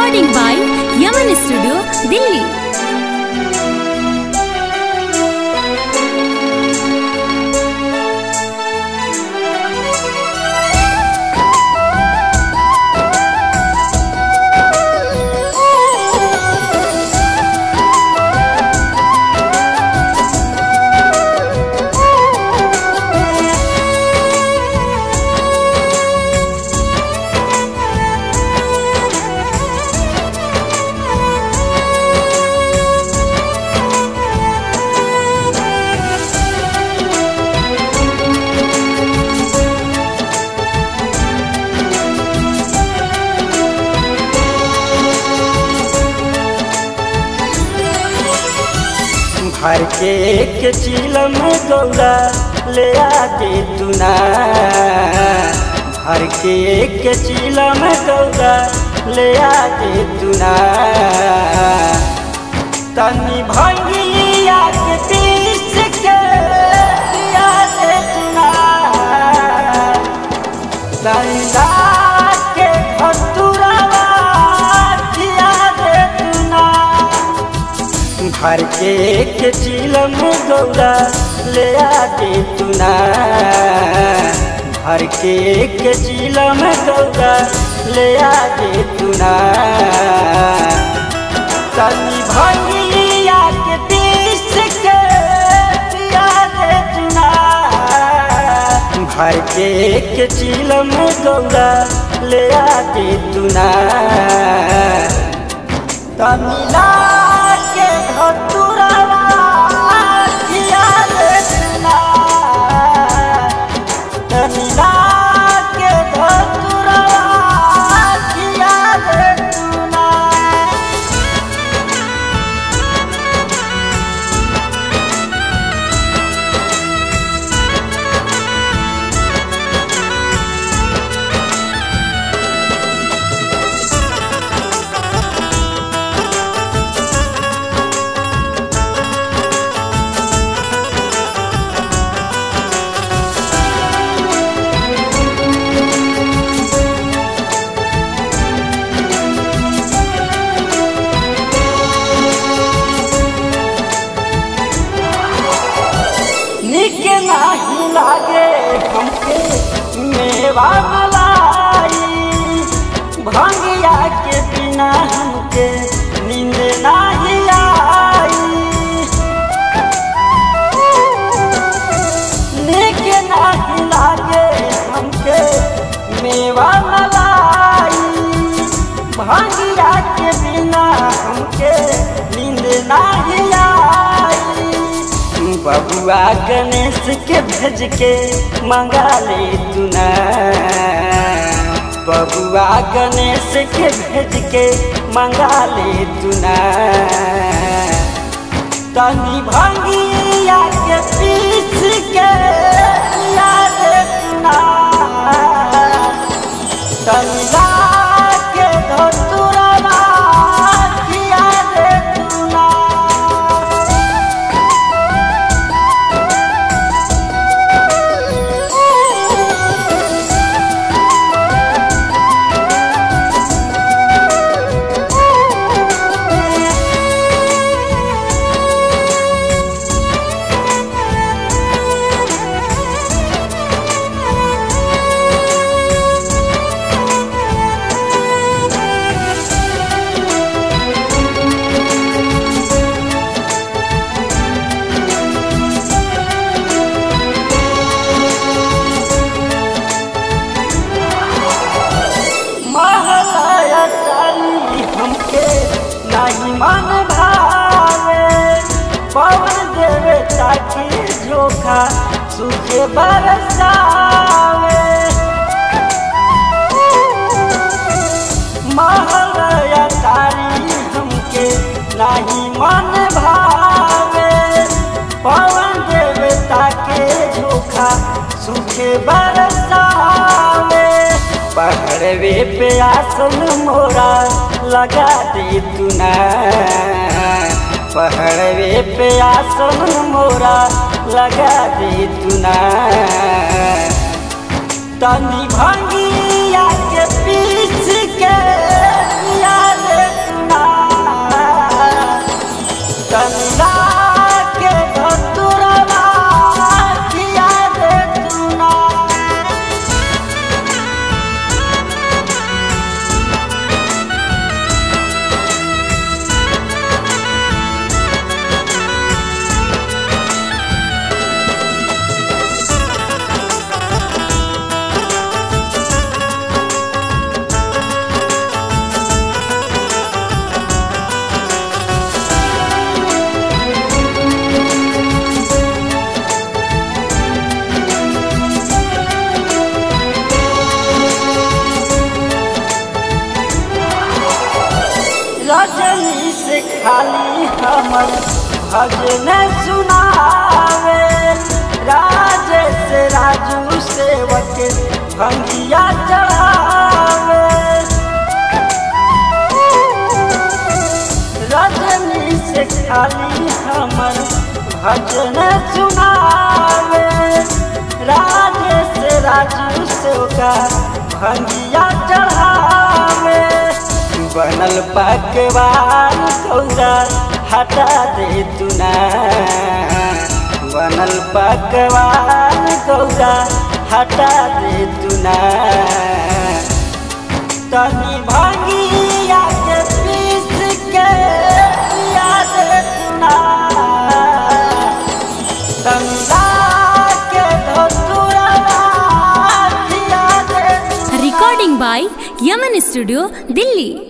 Recording by Yaman Studio, Delhi. भर के एक चिलम गौरा ले आके तुना भर के एक चिलम गौरा ले आके तुना तनी भंगिया के पीस के लिया के तुना तंदा के फतुरवा किया दे तुना भर के एक चिलम गौरा ले आके तुना भर के एक चिलम गौरा ले आके तुना तनी भंगिया के पीस के पिया दे तुना भर के एक चिलम गौरा ले आके तुना तमिला के धतुरवा किया रे तुना तमिला के धतुरवा किया रे तुना निक नाही लागे हमके मेवा मलाई भंगिया के बिना हमके नींद नाही आई निक नाही लागे हमके मेवा मलाई भंगिया के बिना हमके नींद नाही आई बबुआ गणेश के भेज के मंगा ले तुना बबुआ गणेश के भेज के मंगा ले तुना तनी भंगिया के पीस के पिया दे तुना तनी ला के धतुरवा किया दे तुना महलाया चाली हमके नहीं मन भावे पवन देवे ताकि झोखा सूखे बरसावे महलाया चाली हमके नहीं मन भावे पवन देवे ताके झोखा सूखे बरसावे पहाड़वे पे आसन मोरा लगा दे तुना पहाड़वे पे आसन मोरा लगा दे तुना तनी भंगिया के पीछ के पिया दे रजनी से खाली हमर भजन सुनावे राजेश राजू सेवक भंगिया चढ़ावे रजनी से खाली हमर भजन सुनावे राजेश राजू सेवका भंगिया चढ़ावे बनल पकवान कौरा हटा दे तुना बनल पकवान कौरा हटा दे तुना तनी भंगिया के पीस के याद तुना तमिला के धोतुरा याद तुना Recording by Yaman Studio, Delhi.